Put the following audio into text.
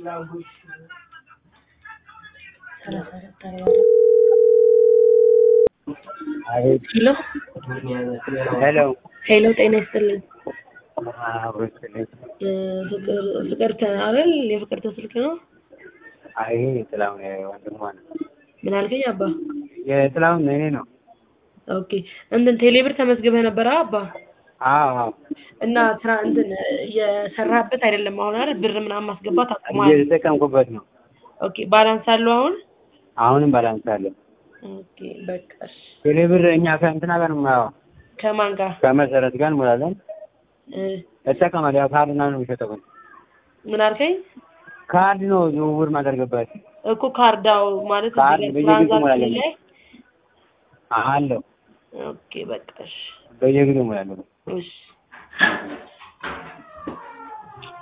አቤት ሄሎ ሄሎ ሄሎ፣ ጤና ይስጥልኝ። አብሮ ይስጥልኝ። እ ፍቅር ፍቅርተ አይደል? የፍቅርተ ስልክ ነው። አይ ይሄ የጥላሁን ወንድሟ ነው። ምን አልከኝ አባ? የጥላሁን ነው የእኔ ነው። ኦኬ እንትን ቴሌብር ተመዝግበህ ነበረ አባ? አዎ አዎ እና ስራ እንትን እየሰራህበት አይደለም አሁን አይደል? ብር ምናምን ማስገባት አቁመሃል? እየተጠቀምኩበት ነው። ኦኬ ባላንስ አለው አሁን? አሁንም ባላንስ አለ። ኦኬ በቃ እሺ። ቴሌብር እኛ ከእንትና ጋር ነው የማየው ከማን ጋር? ከመሰረት ጋር እንሞላለን። እ እጠቀማለሁ። ያው ካርድ ምናምን ነው የሚሸጠው። ግን ምን አልከኝ? ካርድ ነው ዝውውር ማደርግበት እኮ ካርዳው ማለት እዚህ ካርድ ላይ በየጊዜው ትራንዛክሽን እሞላለሁ። ላይ አለው ኦኬ በቃ እሺ በየጊዜው እሞላለሁ። እሺ